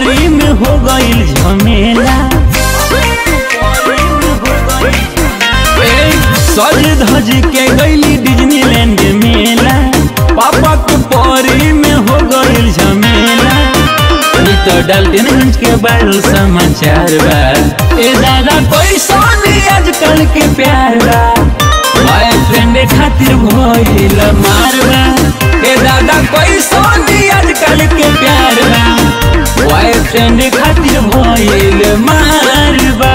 परी में हो गईल झमेला ए, सज धज के गईली डिज्नीलैंड मेला पापा के परी में हो गईल झमेला ई तो डाल्टनगंज के बाल समाचार बा ए दादा कोई सोनी आजकल के प्यार बा बॉयफ्रेंड खातिर भइल मारबा ए दादा कोई सोनी आजकल के प्यार बा बॉयफ्रेंड खातिर भइल मारबा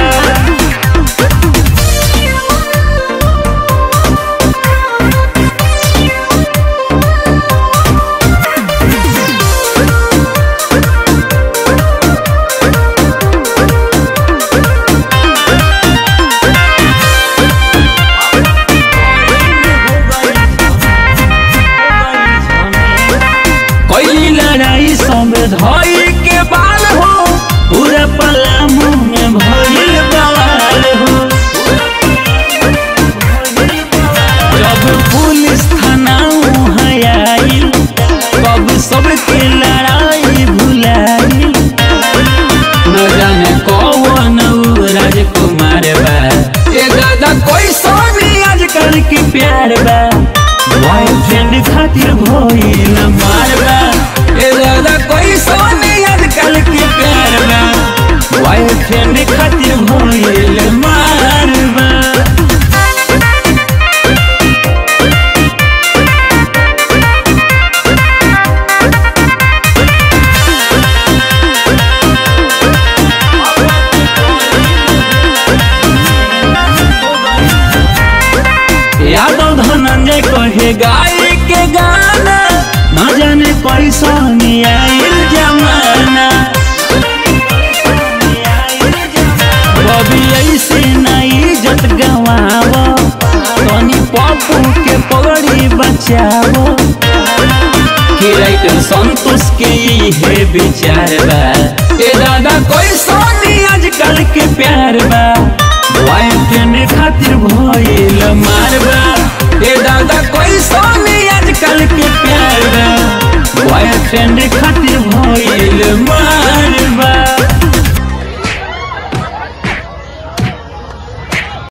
कोई लड़ाई सब धोई के बाल हो पूरा पलामू में भइल बवाल हो जब पुलिस थाना आइल कब सबके लड़ाई भुलाइल न जाने कौन उ राजकुमार बा ए दादा कोई सोनी आजकल के प्यार बा बॉयफ्रेंड खातिर भइल मारबा ए दादा कोई सोनी आजकल के प्यार बा बॉयफ्रेंड खातिर भइल मारबा यादव धनंजय कहे गाय के गाना न जाने कैसन आइल जमाना कभी ऐसे नहीं इज्जत गवाव तनी पप्पू के पगड़ी बचावो कि राइटर संतोष के ये विचार बा ए दादा कोई सोनी आजकल के प्यार बा बॉयफ्रेंड खातिर भइल मारबा ए दादा कोई सोनी आजकल के प्यार बा बॉयफ्रेंड खातिर भइल मार